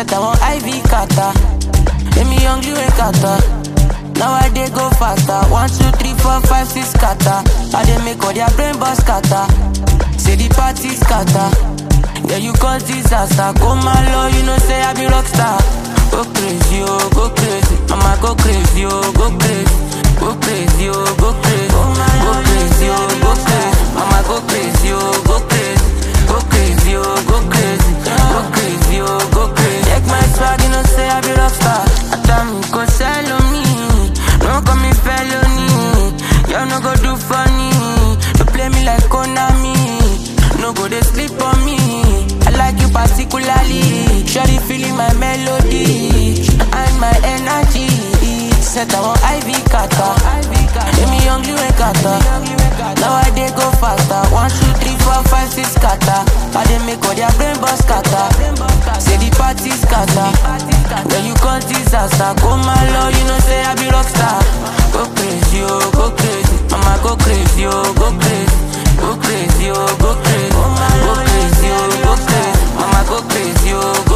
Set I want IV kata. Let me hungry when kata. Now I dey go faster. One, two, three, four, five, six kata. I dey make all their brain boss kata. Say the party scatter. Yeah, you cause disaster. Go my low, you know say I be rockstar. Go crazy, oh, go crazy. Mama go crazy, oh, go crazy. Go crazy, oh, go crazy. Go crazy, oh, go crazy. Mama go crazy, oh, go crazy. Go crazy, oh, go crazy. Go crazy, oh, go crazy. Check my swag, you know say I be rockstar. I tell me go sell on me. No call me felony. Y'all no go do funny. You play me like Konami. No go they sleep on me. I like you particularly. Shawty feeling my melody and my energy. Set I want IV kata. Let me hungry when kata. Now I dey go faster. One, two, three, four, five, six kata. I dey make all their brain boss kata. Say the party scatter. When you cause disaster, go my low, you know say I be rockstar. Go crazy, oh, go crazy. Mama go crazy, oh, go crazy. Go crazy, oh, go crazy. Go crazy, oh, go crazy. Mama go crazy, oh, go